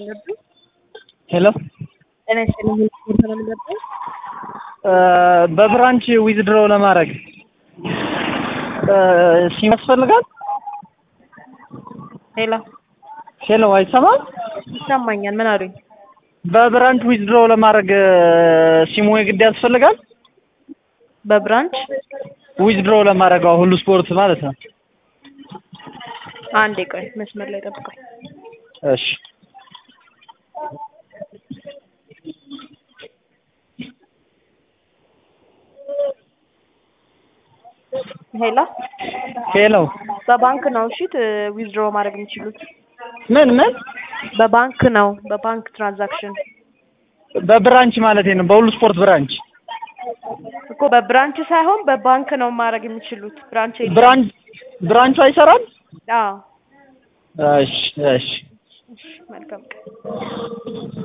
ነበር። ሄሎ ጤና ይስጥልኝ። ስፖርት ነው የምንገባው። በብራንች ዊዝድሮ ለማድረግ ሲም ያስፈልጋል? ሄሎ ሄሎ አይሰማም? ይሰማኛል። ምን አሉኝ? በብራንች ዊዝድሮ ለማድረግ ሲሙ የግድ ያስፈልጋል? በብራንች ዊዝድሮ ለማድረግ አሁን ሁሉ ስፖርት ማለት ነው። አንዴ ቆይ፣ መስመር ላይ ጠብቀኝ። እሺ ሄሎ ሄሎ በባንክ ነው እሺ፣ ዊዝድሮ ማድረግ የሚችሉት ምን ምን በባንክ ነው፣ በባንክ ትራንዛክሽን በብራንች ማለት ነው። በሁሉ ስፖርት ብራንች እኮ በብራንች ሳይሆን በባንክ ነው ማድረግ የሚችሉት። ብራንች የለም። ብራንች ብራንቹ አይሰራም? አዎ እሺ እሺ መልካም ቀን